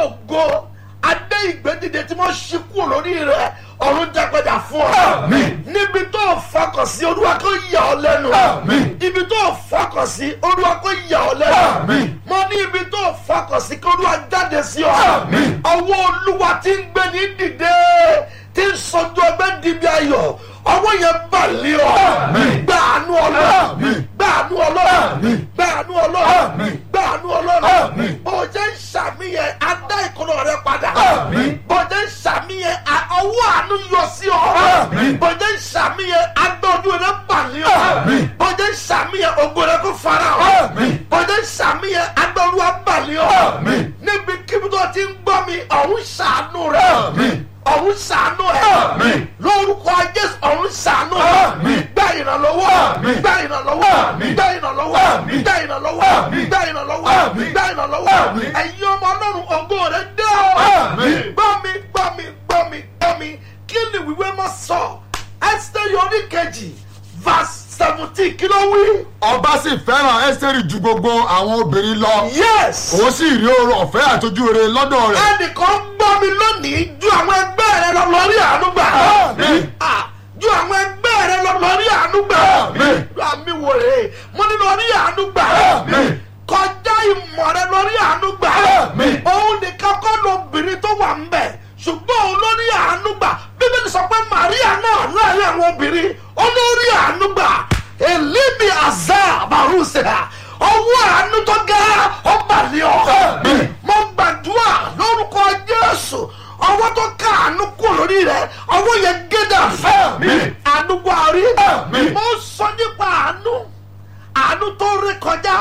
ògo adé ìgbédìde tí wọ́n ṣí kúrò lórí rẹ̀ ọ̀run jágbẹ́dà fún ọ. Àmín. níbi tó o fọkàn sí olúwa kó yà ọ lẹ́nu. Àmín. ibi tó o fọkàn sí olúwa kó yà ọ lẹ́nu. Àmín. mo ní ibi tó o fọkàn sí kí olúwa jáde sí ọ. Àmín. ọwọ́ olúwa ti ń gbé ní dìde tí ń sọjú ọgbẹ́ dìbí ayọ̀ ọwọ́ yẹn bà lé ọ. Àmín. gbàánú ọlọ́run Àmín. gbàánú ọlọ́run Àmín. gbàánú ọlọ́run Àmín. gbàánú ọlọ́run Àmín. bó o jẹ́ ń ṣàmìyẹn adá ìkọlọ rẹ padà Àmín. bó o jẹ́ ń ṣàmìyẹn a- ọwọ́ àánú yọ sí ọ Àmín. bó o jẹ́ ń ṣàmìyẹn agbọ́dún rẹ balẹ̀ ọ Àmín. bó o jẹ́ ń ṣàmìyẹn ògo rẹ kó fara ọ Àmín. bó o jẹ́ ń ṣàmìyẹn agbọ́dún rẹ balẹ̀ ọ Àmín. níbi kíbi tó ti ń gbọ́ mi ọ̀hún ṣàánú rẹ Àmín. ọ̀hún ṣàánú ẹ Àmín. lórúkọ Jésù ọ̀hún ṣàánú ẹ Àmín. gbá ìrànlọ́wọ́ Àmín. gbá ìrànlọ́wọ́ Àmín. gbá ìrànlọ́wọ́ Àmín. gbá ìrànlọ́wọ́ Àmín. gbá ìrànlọ́wọ́ Àmín. gbá ìrànlọ́wọ́ Àmín. ẹ̀yin ọmọ ọlọ́run ògo rẹ dé o Àmín. gbọ́ mi gbọ́ mi gbọ́ mi gbọ́ mi kí ni wíwé mọ́ sọ Ẹ́sítérì orí kejì verse seventeen kí ló wí. ọba sì fẹ́ràn ẹ́sítérì ju gbogbo àwọn obìnrin lọ yes òun sì rí oore ọ̀fẹ́ àtọ́jú rere lọ́dọ̀ rẹ̀ ẹnìkan gbọ́ mi lónìí ju àwọn ẹgbẹ́ rẹ lọ lórí àánú gbà. Àmín. Ah, ju àwọn ẹgbẹ́ rẹ lọ lórí àánú gbà. Àmín. àmì wò rè é mo ní lórí àánú gbà. Àmín. kọjá ìmọ̀ rẹ lórí àánú gbà. Àmín. òun nìkan kọ́ lóbìnrin tó wà ń bẹ̀ ṣùgbọ́n òun lórí àánú gbà bíbélì sọ pé Màríà náà láàrin àwọn obìnrin ó lórí àánú gbà èlíbi àzá àbárùsẹ̀ ọwọ́ àánú tó ga ọba ní ọ Àmín. mo gbàdúrà lórúkọ Jésù ọwọ́ tó ká àánú kú lórí rẹ ọwọ́ yẹn gédà fẹ́ Àmín. àánú buhari Àmín. mo sọ nípa àánú àánú tó rí kọjá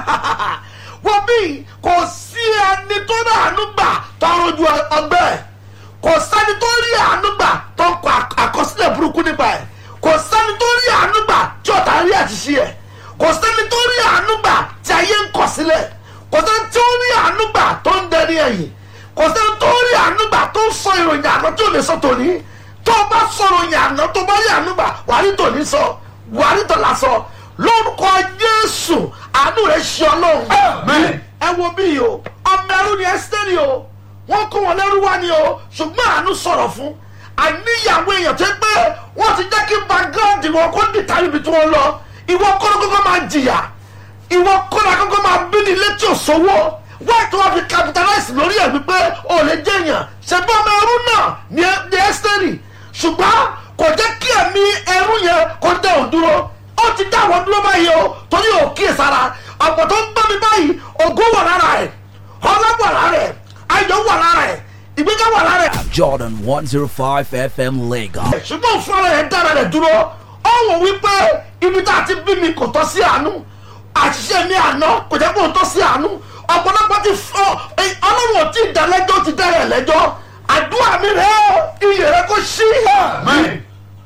wọ́n bí kò sí ẹni tó rí àánú gbà tọrọ ju ọgbẹ́ kò sẹ́ni tó rí àánú gbà tó ń kọ àk- àkọsílẹ̀ burúkú nípa ẹ̀ kò sẹ́ni tó rí àánú gbà tí ọ̀tá rí àṣìṣe ẹ̀ kò sẹ́ni tó rí àánú gbà tí ayé ń kọ̀ sílẹ̀ kò sẹ́ni tó rí àánú gbà tó ń dẹni ẹ̀yìn kò sẹ́ni tó rí àánú gbà tó ń sọ ìròyìn àná tí ò lè sọ tòní tó o bá sọ̀rọ̀ ìròyìn àná tó bá rí àánú gbà wàá rí tòní sọ wàá rí tọ̀la sọ lórúkọ Jésù àánú rẹ̀ ṣe ọlọ́run Àmín. ẹ wo bí yìí o ọmọ ẹrú ni Ẹ́sítérì o wọ́n kó wọn lẹ́rú wá ni o ṣùgbọ́n àánú sọ̀rọ̀ fún àníyàwó èèyàn tó pé wọ́n ti jẹ́ kí background wọn kó dìtà níbi tí wọ́n lọ ìwọ kọ́nà kọ́kọ́ máa jìyà ìwọ kọ́nà kọ́kọ́ máa bí ní létí òṣòwò wọ́n tí wọ́n fi capitalize lórí ẹ̀ wípé ò lè jẹ̀yàn ṣẹ̀bí ọmọ ẹrú náà ní ní Ẹ́sítérì ṣùgbọ́n kò jẹ́ kí ẹ̀mí ẹrú yẹn kó dẹ̀ òun dúró ó ti dá àwọn dúró báyìí o torí ò kíyèsára ọ̀pọ̀ tó ń gbọ́ mi báyìí ògo wà lára ẹ̀ ọlá wà lára ẹ̀ ayọ̀ wà lára ẹ̀ ìgbéga wà lára ẹ̀ Jordan 105 FM Lagos. ṣùgbọ́n fún ara rẹ̀ dára rẹ̀ dúró ó wò wípé ibi tá a ti bí mi kò tọ́ sí àánú àṣìṣe mi àná kò jẹ́ kó tọ́ sí àánú ọ̀pọ̀lọpọ̀ ti fọ́ ọlọ́run ò tí ì dá lẹ́jọ́ ó ti dá rẹ̀ lẹ́jọ́ àdúrà mi rẹ̀ ó iyè rẹ̀ kó ṣí Àmín.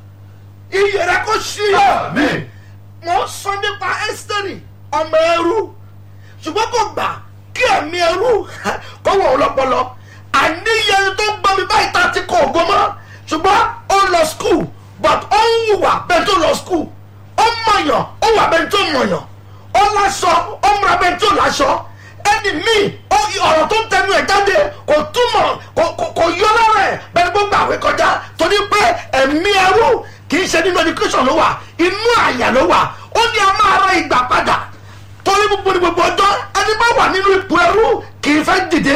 iyè rẹ̀ kó ṣí Àmín. wọ́n sọ nípa Ẹ́sítérì ọmọ ẹrú ṣùgbọ́n kò gbà kí ẹ̀mí ẹrú kó wọ̀ ọlọ́pọlọ àníyẹ ẹni tó ń gbọ́ mi báyìí tá a ti kọ ògo mọ́ ṣùgbọ́n ó lọ skul but ó ń wùwà bẹ́ẹ̀ tó lọ skul ó mọ̀yàn ó wà bẹ́ẹ̀ tó mọ̀yàn ó láṣọ ó múra bẹ́ẹ̀ tó láṣọ ẹni míì ó ọ̀rọ̀ tó ń tẹnu ẹ̀ jáde kò túmọ̀ kò kò- kò yọ lára ẹ̀ bẹ́ẹ̀ gbogbo àwẹ̀ kọjá torí pé ẹ̀mí ẹrú kì í ṣe nínú education ló wà inú àyà ló wà ó ní a máa ra ìgbà padà torí gbogbo ní gbogbo ọjọ́ ẹni bá wà nínú ipò ẹrú kì í fẹ́ dìde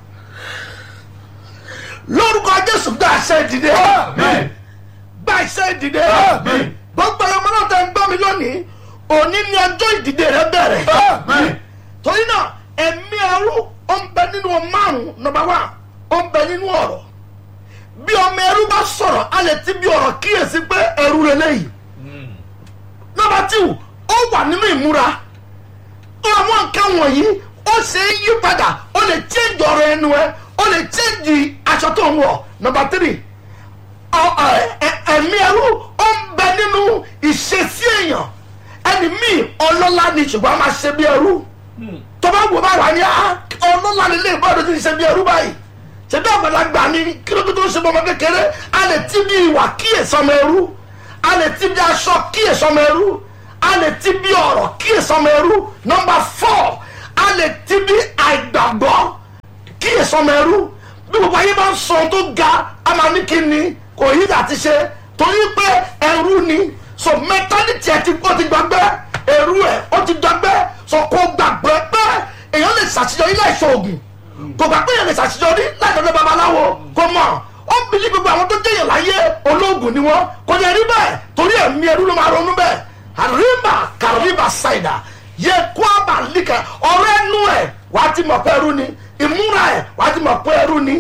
lórúkọ Jésù gba àṣẹ ìdìde Àmín. gba àṣẹ ìdìde Àmín. gbogbo ọmọ náà tẹ ń gbọ́ mi lónìí òní ni ọjọ́ ìdìde rẹ bẹ̀rẹ̀ Àmín. torí náà ẹ̀mí ẹrú ó ń bẹ nínú márùn nọ́mbà wá ó ń bẹ nínú ọ̀rọ̀ bí ọmọ ẹrú bá sọ̀rọ̀ a lè ti bí ọ̀rọ̀ kíyèsí pé ẹrú rẹ lẹ́yìn nọ́mbà tíw ó wà nínú ìmúra àwọn nǹkan wọ̀nyí ó ṣe é yí padà ó lè change ọ̀rọ̀ ẹnu ẹ ó lè change aṣọ tó ń wọ̀ nọ́mbà tírì ọ- ẹ- ẹ- ẹ̀mí ẹrú ó ń bẹ nínú ìṣesí èèyàn ẹni míì ọlọ́lá ni ṣùgbọ́n a máa ṣe bí ẹrú tó bá wò bá wà ní á ọlọ́lá ni lè bọ́ọ̀dù tí ń ṣe bí ẹrú báyìí ṣe bí àgbàlagbà ni kí ló tó tó ń ṣe bọ́mọ kékeré a lè ti bí ìwà kíyèsí ọmọ ẹrú a lè ti bí aṣọ kíyèsí ọmọ ẹrú a lè ti bí ọ̀rọ̀ kíyèsí ọmọ ẹrú nọmba fọ́ a lè ti bí àìgbàgbọ́ kíyèsí sọmọ ẹrú bí gbogbo ayé bá ń sọ ohun tó ga a máa ní kí ni kò yí àti ṣe torí pé ẹrú ni so mẹtálítì ẹ ti ó ti gbàgbé ẹrú ẹ ó ti gbàgbé so kò gbàgbé pé èèyàn lè ṣàṣeyọrí láìsọ ògùn kò gbà pé èèyàn lè ṣàṣeyọrí láìsọ babaláwo kò mọ̀ ó ń bìlí gbogbo àwọn tó jẹyàn láyé olóògùn ni wọn kò ní ẹrí bẹ́ẹ̀ torí ẹ̀mí ẹrú ló máa ronú bẹ́ẹ̀ àríbà kàríbà ṣàìdà yẹ kó àbà líkà ọ̀rọ̀ ẹnu ẹ̀ wàá ti mọ̀ pé ẹrú ni ìmúra ẹ̀ wàá ti mọ̀ pé ẹrú ni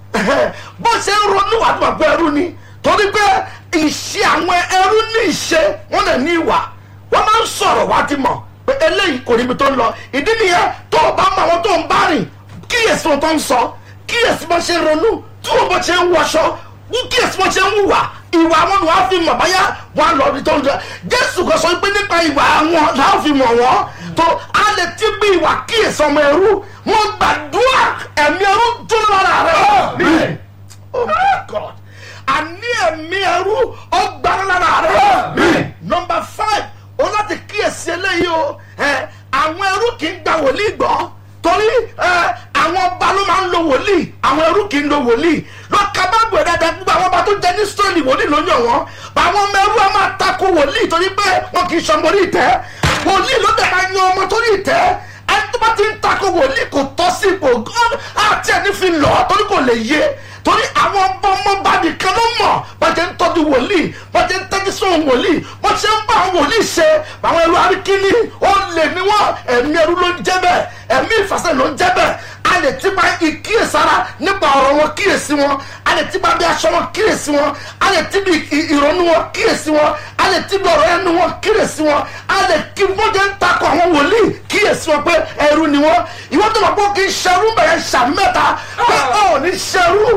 bó ṣe ń ronú wàá ti mọ̀ pé ẹrú ni torí pé ìṣe àwọn ẹrú ní ìṣe wọn lè ní ìwà wọn máa ń sọ̀rọ̀ wàá ti mọ̀ pé eléyìí kò níbi tó ń lọ ìdí nìyẹn tó o bá mọ àwọn tó ń bá rìn kíyèsí wọn tó ń sọ kíyèsí bó ṣe ń ronú tí wọn bó ṣe ń wọṣọ kíyèsí bó ṣe ń wùwà ìwà wọn ni wọn fi mọ̀ báyà wọn lọ ibi tó ń lọ jésù kò sọ pé nípa ìwà wọn làwọn fi mọ̀ wọn tó a lè ti bí ìwà kíyèsí ọmọ ẹrú wọn gbàdúrà ẹ̀mí ẹrú dúró lára rẹ oh my god àní ẹ̀mí ẹrú ọgbà lára rẹ number five o láti kíyèsí eléyìí o ẹ àwọn ẹrú kì í gba wòlíì gbọ́ torí ẹ àwọn ọba ló máa ń lo wòlíì àwọn ẹrú kì í lo wòlíì lọ́ka bá gbé dáadáa gbogbo àwọn ọba tó jẹ ní sọ́ọ̀lì wòlíì ló yàn wọ́n àwọn ọmọ ẹrú ẹ máa takò wòlíì torí pé wọn kì í sọmọ orí ìtẹ́ wòlíì ló dẹ̀ máa yan ọmọ torí ìtẹ́ ẹni tó bá ti ń takò wòlíì kò tọ́ sí ipò gan àti ẹni fi lọ torí kò lè yé torí àwọn ọmọ ọmọọba nìkan ló mọ̀ bàjẹ́ ń tọ́jú wòlíì bàjẹ́ ń tẹ́jú sóhun wòlíì bó ṣe ń bá àwọn wòlíì ṣe àwọn ẹrú arikini ó lè ní wọn ẹ̀mí ẹrú ló ń jẹ́ bẹ́ẹ̀ ẹ̀mí ìfàsẹ́ ló ń jẹ́ bẹ́ẹ̀ a lè ti máa ìkíyèsára nípa ọ̀rọ̀ wọn kíyèsí wọn a lè ti máa bí aṣọ wọn kíyèsí wọn a lè ti bí ìrònú wọn kíyèsí wọn a lè ti bí ọ̀rọ̀ ẹnu wọn kíyèsí wọn a lè kí wọ́n jẹ́ ń takọ̀ àwọn wòlíì kíyèsí wọn pé ẹrú ni wọn ìwọ́n tó lọ pé kì í ṣerú bẹ̀rẹ̀ ṣàmẹ́ta pé ọ̀ ní ṣerú.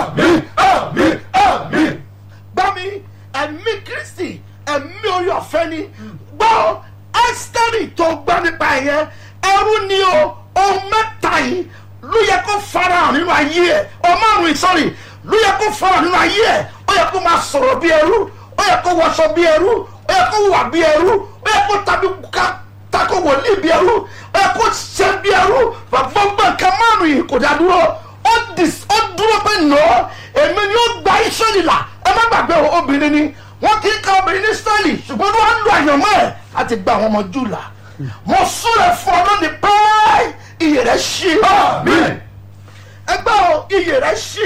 gbọ́ mi ẹ̀mí kristi ẹ̀mí orí ọ̀fẹ́ ni gbọ́ ẹ́sítẹ́rì tó gbọ́ nípa ẹ̀yẹn ẹrú ni o ohun mẹ́ta yìí ló yẹ kó farahàn nínú ayé ẹ̀ ọmọrùn ìsọ̀rì ló yẹ kó farahàn nínú ayé ẹ̀ ó yẹ kó máa sọ̀rọ̀ bí ẹrú ó yẹ kó wọṣọ bí ẹrú ó yẹ kó wà bí ẹrú ó yẹ kó tàbí ká tako wòlíì bí ẹrú ó yẹ kó ṣe bí ẹrú gbogbo nǹkan márùn yìí kò dá dúró ó dúró pé nà ó èmi ni ó gba ìṣẹ́lì là ẹ má gbàgbé obìnrin ni wọ́n kì í ka obìnrin ní sẹ́ẹ̀lì ṣùgbọ́n wọ́n á lo àyànmọ́ ẹ̀ láti gba àwọn ọmọ jù là mo súre fún ọ lónìí pẹ́ẹ́ iyè rẹ̀ ṣí. ẹgbẹ́ o iyè rẹ̀ ṣí.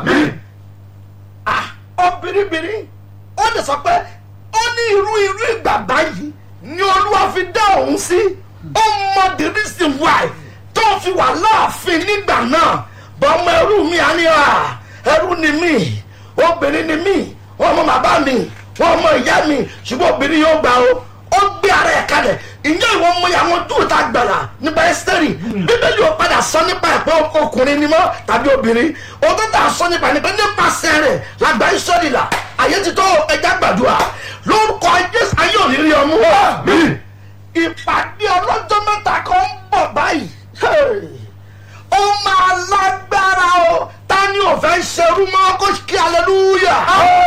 obìnrin ó lè sọ pé ó ní irú irú ìgbà báyìí ni olúwa fi dá òun sí ó mọ the reason why tó fi wà láàfin nígbà náà bọ́mọ ẹrú mi á ní à ẹrú ni mí obìnrin ni mí wọn mọ bàbá mi wọn mọ ìyá mi ṣùgbọ́n obìnrin yóò gbà o ó gbé ara ẹ̀ kalẹ̀ ìyá ìwọ mọ àwọn tó ta gbàrà nípa ẹ́sítẹ́rì bíbélì ò padà sọ nípa ẹ̀pẹ́ ọkùnrin ni mọ́ tàbí obìnrin òótọ́ tà sọ nípa nípa nípasẹ̀ rẹ̀ làgbà ìsọ̀rì là ayé ti tó ẹja gbàdúrà lórúkọ jésù ayé ò ní rí ọmú ìpàdé ọlọ́jọ́ mẹ́ta kan ń bọ̀ báyìí ó máa lágbára o ta ni ò fẹ́ ṣerú mọ́ kó kí aleluya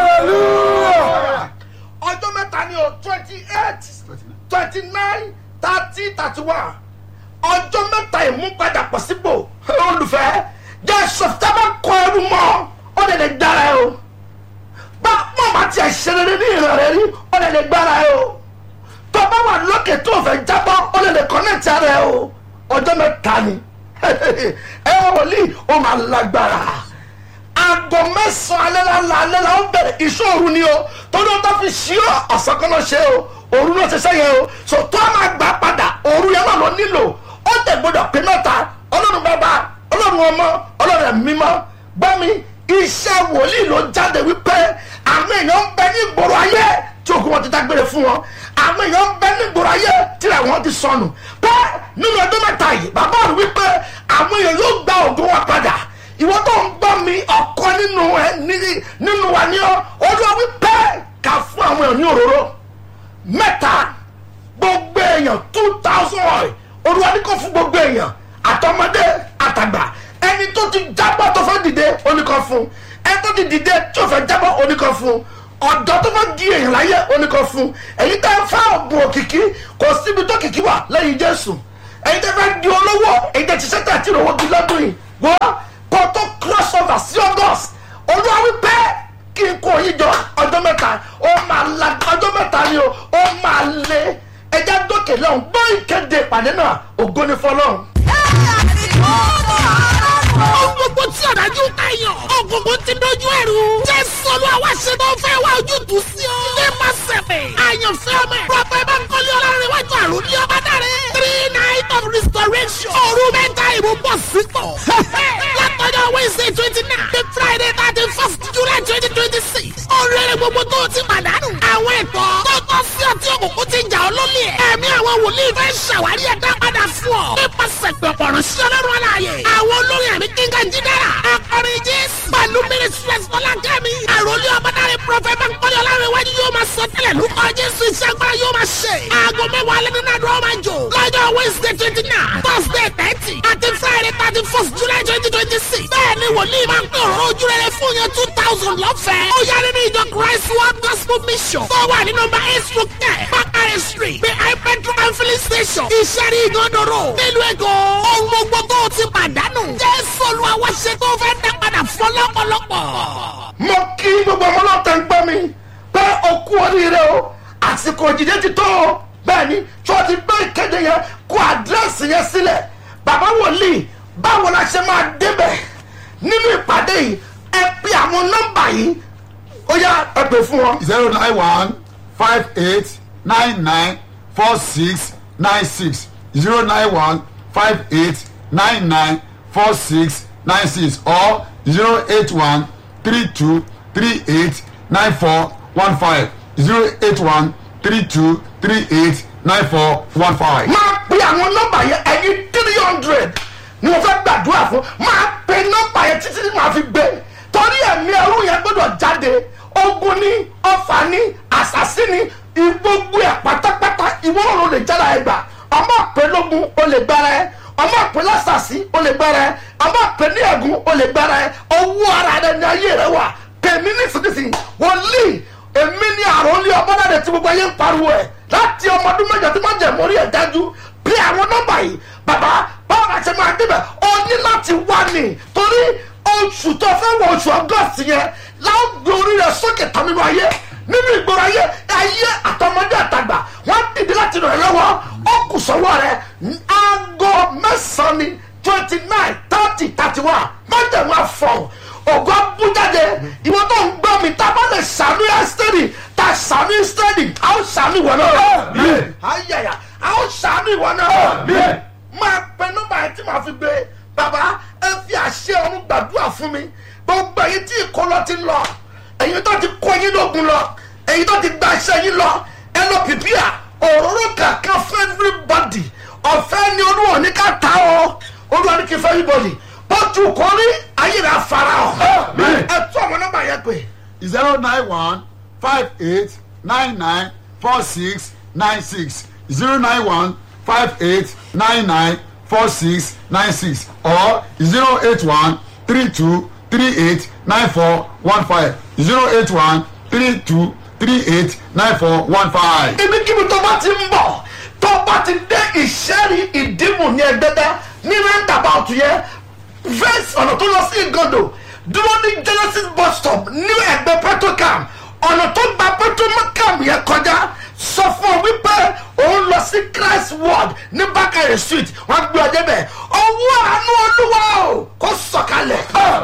ọjọ́ mẹ́ta ni o twenty eight twenty nine thirty thirty one ọjọ́ mẹ́ta ìmúpadàpọ̀ sípò olùfẹ́ jẹ́ sọ̀tẹ́bà kọ ẹrú mọ́ ó lè lè dára ẹ o bá mọ̀ bá tiẹ̀ ṣe rere ní ìran rẹ rí ó lè lè gbára ẹ o tó bá wà lókè tó o fẹ́ jábọ́ ó lè lè kọ́nẹ́tì ara ẹ o ọjọ́ mẹ́ta ni ẹ wòlíì ó máa lágbára aago mẹ́sàn-án alẹ́ la alẹ́ la ó bẹ̀rẹ̀ ìṣòro ni o torí o tó fi ṣí ọ ọ̀sán kan náà ṣe o òru náà ṣe sẹ́yìn o so tó a máa gbà padà òru yẹn náà ló nílò ó tẹ̀ gbọdọ̀ pé mẹ́ta ọlọ́run bàbá ọlọ́run ọmọ ọlọ́run ẹ̀mí mímọ́ gbọ́ mi iṣẹ́ wòlíì ló jáde wípé àwọn èèyàn ń bẹ ní ìgboro ayé tí òkú wọn ti dágbére fún wọn àwọn èèyàn ń bẹ ní ìgboro ayé tí àwọn ti sọnù pé nínú ọdún mẹ́ta yìí bàbá rẹ̀ wípé àwọn èèyàn yóò gba ògùn wọn padà ìwọ tó ń gbọ́ mi ọ̀kọ́ nínú ẹ nínú wa ní ọ olúwa wípé ká fún àwọn èèyàn ní òróró mẹ́ta gbogbo èèyàn two thousand oil olúwa ní kò fún gbogbo èèyàn àtọmọdé àtàgbà ẹni tó ti jábọ́ tó fẹ́ dìde oníkan fún ẹni tó ti dìde tó fẹ́ jábọ́ oníkan fún ọ̀dọ́ tó fẹ́ di èèyàn láyé oníkan fún èyí tẹ́ ń fẹ́ ọ̀bùn òkìkí kò síbi tó kìkí wà lẹ́yìn jésù èyí tẹ́ fẹ́ di olówó èyí tẹ́ ti sẹ́tà tí ìrọ̀wọ́ di lọ́dún yìí wọ́n kò ìkéde ìpàdé náà ògo ni fọlọ́run. Ohun gbogbo tí ọ̀dájú ń tàyàn. Ògùnkùn ti dojú ẹ̀rù. Jésù olúwa wá ṣe tó fẹ́ wá ojútùú sí ọ. Nípa sẹ̀pẹ̀. Àyànfẹ́ ọmọ ẹ̀. Prọfẹ̀ Bánkọ́lé Ọlárẹ̀wájú àrùn ní ọba dáre. Three night of restoration. Òru mẹ́ta ìbò bọ̀ sípò. Látọjọ́ Wednesday twenty nine. The Friday thirty first July twenty twenty six. Oríire gbogbo tó o ti pàdánù. Àwọn ẹ̀tọ́ tó tọ́ sí ọtí òkùnkùn ti jà ọ́ lólè. Ẹ̀mí àwọn wòlíì fẹ́ ṣàwárí ẹ̀dá padà fún ọ. Nípasẹ̀ pẹ̀pọ̀ ránṣẹ́ ọlọ́run aláàyè. Àwọn olórin àmì kíngà jídára. Akọrin Jésù. Pẹ̀lú Mínísírẹ́sì Fọlákẹ́mi. Àròlé ọmọdáre Prọfẹ̀ Bánkọ́lé Ọlárẹ̀wájú yóò máa sọ tẹ́lẹ̀ lórúkọ Jésù iṣẹ́ agbára yóò máa ṣe. Aago mẹ́wàá alẹ́ nínú àdúrà máa jò. Lọ́jọ́ Wednesday twenty nine, Thursday thirty, àti Friday thirty first July twenty twenty six. Bẹ́ẹ̀ni wòlíì máa ń pè ọ̀rọ̀ ojú rere fún yẹn two thousand lọ́fẹ̀ẹ́. Ó yá nínú ìjọ Christ World Gospel Mission. Tó wà ní nọmba eight stroke ten, Bakare Street, behind Petro and filling station. Ìṣẹ́rí ìgànnàró. Nílùú Èkó. Ohun gbogbo tó o ti pàdánù. Jésù Olúwa wá ṣe tó fẹ́ dá padà fún lọ́pọ̀lọpọ̀. mo kí gbogbo ọmọ ọlọ́tẹ̀ ń gbọ́ mi pé o kú oríire o àsìkò òjìjẹ́ ti tó o bẹ́ẹ̀ ni tí wọ́n ti gbé ìkéde yẹn kó àdírẹ́sì yẹn sílẹ̀ bàbá wòlíì báwo la ṣe máa débẹ̀ nínú ìpàdé yìí ẹ pe àwọn nọ́mbà yìí ó yá ẹ pè fún wọn. zero nine one five eight nine nine four six nine six zero nine one five eight nine nine four six nine six or zero eight one three two three eight nine four one five zero eight one three two three eight nine four one five. máa pe àwọn nọ́mbà yẹn ẹyin three hundred ni mo fẹ́ gbàdúrà fún máa pe nọ́mbà yẹn títí tí màá fi gbé torí ẹ̀mí ẹrú yẹn gbọ́dọ̀ jáde ogun ní ọfà ní àṣàsí ní gbogbo ẹ̀ pátápátá ìwọ náà ló lè jára ẹ gbà ọmọ àpè lógun ó lè gbára ẹ ọmọ àpè lásàsí ó lè gbára ẹ ọmọ àpè ní ẹ̀gún ó lè gbára ẹ owó ara rẹ ní ayé rẹ wà tèmi nísinsìnyí wòlíì èmi ní àrùn ní ọbọ̀dàdẹ tí gbogbo ayé ń pariwo ẹ̀ láti ọmọ ọdún mẹ́jọ tí wọ́n jẹ̀ mórí ẹ̀ dájú bí àwọn nọ́mbà yìí bàbá báwo la ṣe máa débẹ̀ ọ ní láti wá ní torí oṣù tó fẹ́ wọ oṣù ọgọ́sì yẹn láwọn gbé orí rẹ̀ sókè tán nínú ayé nínú ìgboro ayé ayé àtọmọdé àtàgbà wọ́n dìde láti ràn ẹ́ lọ́wọ́ ó kù sọ́wọ́ rẹ̀ aago mẹ́sàn-án ni twenty nine thirty thirty one májèmú àfọ̀hún ògo abújáde ìwọ tó ń gbọ́ mi tá a bá lè sàánú ẹ́sítẹ́rì tá a sàánú ẹ́sítẹ́rì a ó sàánú ìwọ náà. ayẹyẹ a ó sàánú ìwọ náà. máa pe nọ́mbà yẹn tí màá fi gbé bàbá ẹ fi àṣẹ ọ̀run gbàdúrà fún mi gbogbo èyí tí ìkọlọ ti lọ èyí tó ti kó yín lógun lọ èyí tó ti gba iṣẹ́ yín lọ ẹ lọ pìpìà òróró kankan fún everybody ọ̀fẹ́ ni olúwa ní ká ta ọ́ olúwa ní kí fẹ́ everybody bọ́jú kò rí ayé rẹ̀ afárá ọ̀ ẹ tún àwọn nọ́mbà yẹn pè. zero nine one five eight nine nine four six nine six zero nine one five eight nine nine four six nine six or zero eight one three two three eight nine four one five zero eight one three two three eight nine four one five. ibikíbi tó bá ti ń bọ̀ tó bá ti dé ìṣẹ́rí ìdìbò ní ẹgbẹ́dá ní roundabout yẹn verse ọ̀nà tó lọ sí ìgàndò dúró ní genesis bus stop ní ẹgbẹ́ petrocam ọ̀nà tó gba petrocam yẹn kọjá sọ fún ọ wípé òun lọ sí christ ward ní bákàrẹ̀ street wọ́n gbé ọdẹ bẹ̀ ọwọ́ àánú olúwa o kò sọ̀kalẹ̀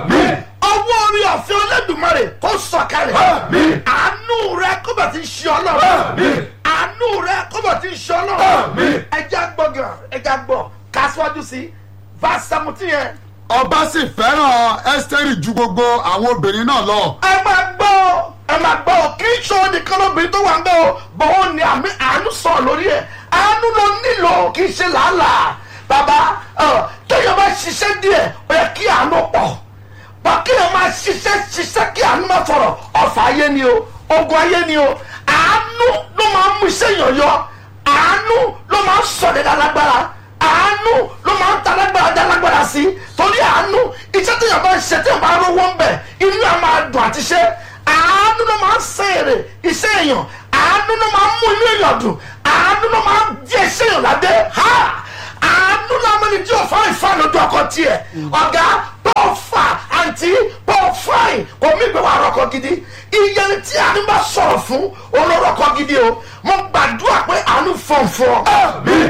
ọwọ́ orí ọ̀fẹ́ olódùmarè kò sọ̀kalẹ̀ àánú rẹ kó bẹ̀ ti ṣe ọlọ́run àánú rẹ kó bẹ̀ ti ṣe ọlọ́run ẹja gbọ̀ngàn ẹja gbọ̀ kásíwájú sí verse seventeen yẹn ọba sì fẹ́ràn ẹ́sítẹ́rì ju gbogbo àwọn obìnrin náà lọ. ẹ máa gbọ́ ọ, ẹ máa gbọ́ ọ, kì í ṣe òun nìkan lóbìnrin tó wà ń bẹ́ o bọ́ọ̀ ni àmì àánú sọ lórí ẹ̀ àánú ló nílò kì í ṣe làálàá bàbá ọ, téèyàn bá ṣiṣẹ́ díẹ̀ ó yẹ kí àánú pọ̀ bá kéèyàn máa ṣiṣẹ́ ṣiṣẹ́ kí àánú máa sọ̀rọ̀ ọ̀fà ayé ni o ogun ayé ni o àánú ló máa ń mú iṣẹ́ yàn yọ àánú ló máa ń sọ̀rọ̀ lálágbára àánú ló máa ń ta lágbára dá lágbára sí torí àánú iṣẹ́ tí yàrá bá ń ṣe tí yàrá bá rówó ń bẹ̀ inú yàrá máa dùn àti ṣe àánú ló máa ń ṣe èrè iṣẹ́ èèyàn àánú ló máa ń mú inú èèyàn dùn àánú ló máa ń di iṣẹ́ èèyàn ládé ha àánú làwọn ẹni tí ò fáwọn ìfá lójú ọkọ tiẹ̀ ọ̀gá bọ́ọ̀ fà àǹtí bọ́ọ̀ fáìn kò mí ìgbé wa rọkọ gidi iye tí àánú bá sọ̀rọ̀ fún olórọkọ gidi o mo gbàdúrà pé àánú fọ̀nfọ̀n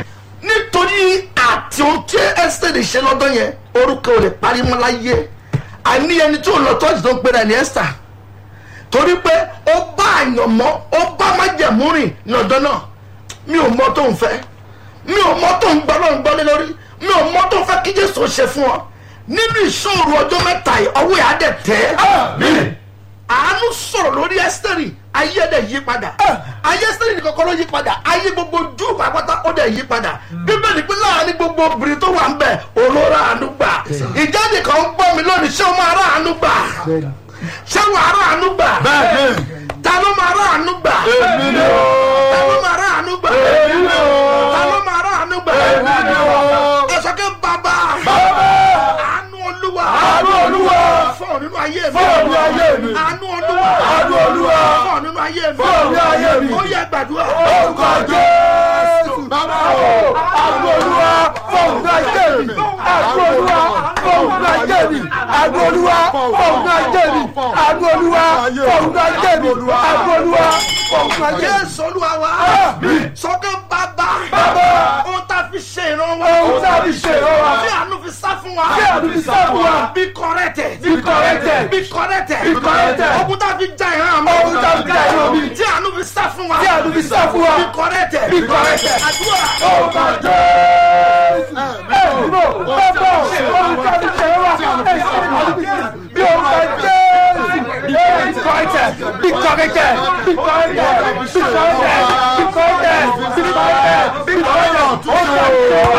nítorí àti ohun tí ẹ́sítẹ́rì ṣe lọ́dọ̀ yẹn orúkọ ò lè parí mọ́ láyé àní ẹni tí ò lọ tọ́jú tó ń pera ẹni ẹ́sítà torí pé ó bá àyànmọ́ ó bá májẹ̀mú rìn ní ọ̀dọ́ náà mi ò mọ tó ń fẹ́ mi ò mọ tó ń gbọ́ ló ń gbọ́ lé lórí mi ò mọ tó ń fẹ́ kí jésù ṣe fún ọ nínú ìṣòro ọjọ́ mẹ́ta yìí ọwọ́ yà á dẹ̀ tẹ́ àánú sọ̀rọ̀ lórí ẹ́sítẹ́rì ayé ẹ̀ dẹ̀ yí padà ayé ẹ́sítẹ́rì nìkan kọ́ ló yí padà ayé gbogbo jù pàápàá ó dẹ̀ yí padà bíbélì pé láàrin gbogbo obìnrin tó wà ń bẹ̀ olóra àánú gbà ìjáde kan ń gbọ́ mi lónìí ṣé o máa rà àánú gbà ṣé wàá rà àánú gbà bẹ́ẹ̀ ta ló máa rà àánú gbà èmi ni o ta ló máa rà àánú gbà èmi ni o ta ló máa rà àánú gbà èmi ni o ẹ sọ pé bàbá bàbá àánú olúwa àánú olúwa fọ́ọ̀ nínú ayé mi fọ́ọ̀ nínú ayé mi. àánú olúwa àánú olúwa fọ́ọ̀ nínú ayé mi fọ́ọ̀ nínú ayé mi. ó yẹ gbàdúrà orúkọ jésù bàbá o àánú olúwa fọ́ọ̀mù ayé mi àánú olúwa fọ́ọ̀mù ayé mi àánú olúwa fọ́ọ̀mù ayé mi àánú olúwa fọ́ọ̀mù ayé mi àánú olúwa fọ́ọ̀mù ayé mi. jésù olúwa wa sọ pé bàbá Bàbá. ohun tá a fi ṣe ìrànwọ́ ohun tí a fi ṣe ìrora tí àánú fi sá fún wa tí àánú fi sá fún wa. be corrected Be corrected. be corrected Be corrected. ogun tá a fi já ìran mi Ogun tá a fi já ìran mi. tí àánú fi sá fún wa tí àánú fi sá fún wa. be corrected Be corrected. àdúrà orúkọ jésù ẹ̀ẹ́dùnú bàbá ohun tí a fi ṣe ìrora bí orúkọ jésù. Be corrected. Be corrected. Be corrected. Be corrected. Be corrected. Be corrected. Be corrected.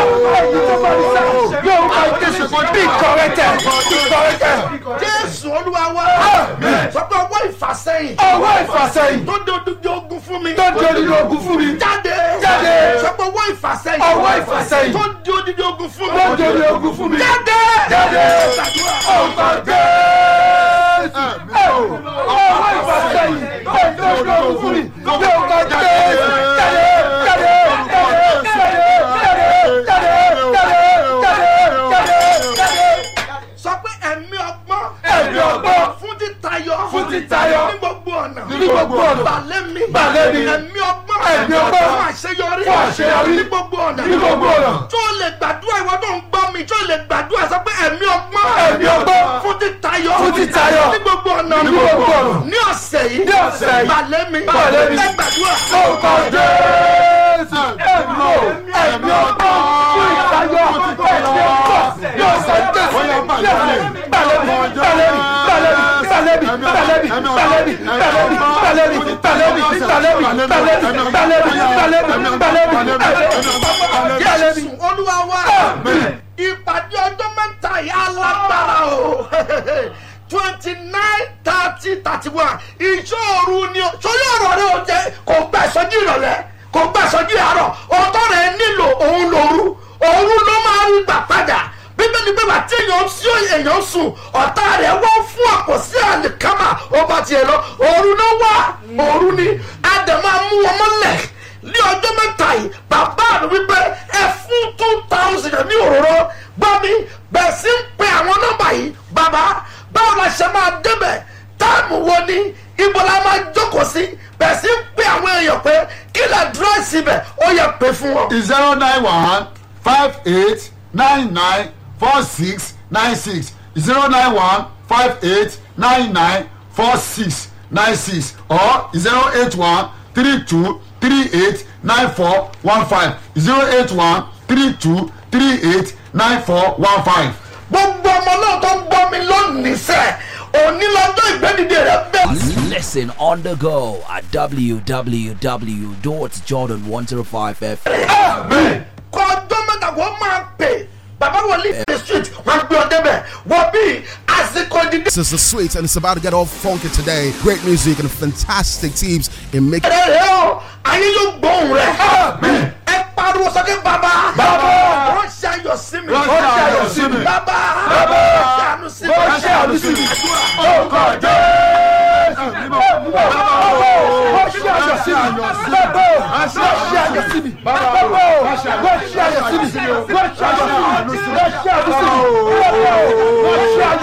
Be corrected. Be corrected. jésù olúwa wa sọ pé ọwọ́ ìfàsẹ́yìn Ọwọ́ ìfàsẹ́yìn tó dé odidi ogun fún mi tó di odidi ogun fún mi. jáde Jáde. sọ pé ọwọ́ ìfàsẹ́yìn Ọwọ́ ìfàsẹ́yìn tó di odidi ogun fún mi tó di odidi ogun fún mi. jáde Jáde. Gbàdúrà. Orúkọ Jésù. Ọwọ́ ìfàsẹ́yìn tó di odidi ogun fún mi. Bí orúkọ Jésù. Jáde. Jáde. Jáde. Jáde. Jáde. Jáde. Jáde. Jáde. Jáde. sọ pé ẹ̀mí ọgbọ́n Ẹ̀mí ọgbọ́n. fún títayọ Fún títayọ. ní gbogbo ọ̀nà Ní gbogbo ọ̀nà. balẹ̀ mi Balẹ̀ mi. ẹ̀mí ọgbọ́n Ẹ̀mí ọgbọ́n. fún àṣeyọrí Fún àṣeyọrí. ní gbogbo ọ̀nà Ní gbogbo ọ̀nà. tó lè gbàdúrà ìwọ tó ń gbọ́ mi tó lè gbàdúrà sọ pé ẹ̀mí ọgbọ́n Ẹ̀mí ọgbọ́n. fún títayọ Fún títayọ. ní gbogbo ọ̀nà Ní gbogbo ọ̀nà. ní ọ̀sẹ̀ yìí Ní ọ̀sẹ̀ yìí. balẹ̀ mi Balẹ̀ mi. ẹ gbàdúrà Orúkọ Jésù. Ẹ̀mí o. Ẹ̀mí ọgbọ́n. Fún ìtayọ. Ẹ̀mí ọgbọ́n. Yóò sọ Jésù. Balẹ̀bi. Balẹ̀bi. Balẹ̀bi. Balẹ̀bi. Balẹ̀bi. Balẹ̀bi. Balẹ̀bi. Balẹ̀bi. Balẹ̀bi. Balẹ̀bi. Balẹ̀bi. Balẹ̀bi. Balẹ̀bi. Balẹ̀bi. jésù olúwa wa ìpàdé ọjọ́ mẹ́ta yìí alágbára o twenty nine thirty thirty one ìṣòro ni o sórí ọ̀rọ̀ rẹ o jẹ kò gbà ìsọjí ìrọ̀lẹ́ kò gbà ìsọjí àárọ̀ ọ̀tọ̀ rẹ nílò òun lòru òun ló máa ń gbà padà bíbélì pé bàtí èèyàn sí èèyàn sùn ọ̀tá rẹ̀ wọ́n fún àpò sí àlìkámà ó bá tiẹ̀ lọ òru ló wá òru ni àdèmọ́ amú wọn mọ́lẹ̀ ní ọjọ́ mẹ́ta yìí bàbá mi wípé ẹ fún two thousand ní òróró gbọ́ mi bẹ̀rẹ̀ sí ń pe àwọn nọ́mbà yìí bàbá báwo la ṣe máa débẹ̀ táàmù wo ni ibo la máa jókòó sí bẹ̀rẹ̀ sí ń pe àwọn èèyàn pé kí lè dírẹ́sì bẹ̀ ó yẹ pé fún wọn. zero nine one five eight nine nine four six nine six zero nine one five eight nine nine four six nine six or zero eight one three two three eight nine four one five zero eight one three two three eight nine four one five. gbogbo ọmọ náà tó ń gbọ́ mi lónìí sẹ́ òní lọ́jọ́ ìgbẹ́dìde rẹ̀ bẹ́ẹ̀. Listen on the go at www.jordan105f. kọ ọjọ́ mẹ́ta wọ́n máa pè bàbá wọlé the street wọ́n gbé ọ débẹ̀ wọ́n bí àsìkò ìdílé This is the sweet and it's about to get all funky today. Great music and fantastic teams in making rẹ̀ rẹ̀ o ayé yóò gbóhùn rẹ̀ ẹ pariwo sókè bàbá Bàbá. wọ́n ṣe ayọ̀ sí mi Wọ́n ṣe ayọ̀ sí mi. bàbá Bàbá. wọ́n ṣe àánú sí mi Wọ́n ṣe àánú sí mi. orúkọ jésù. wọ́n ṣe àyọ̀ sí mi. wọ́n ṣe àyọ̀ sí mi. wọ́n ṣe àyọ̀ sí mi. wọ́n ṣe àyọ̀ sí mi. wọ́n ṣe àyọ̀ sí mi. wọ́n ṣe àyọ̀ sí mi. wọ́n ṣe àyọ̀ sí mi.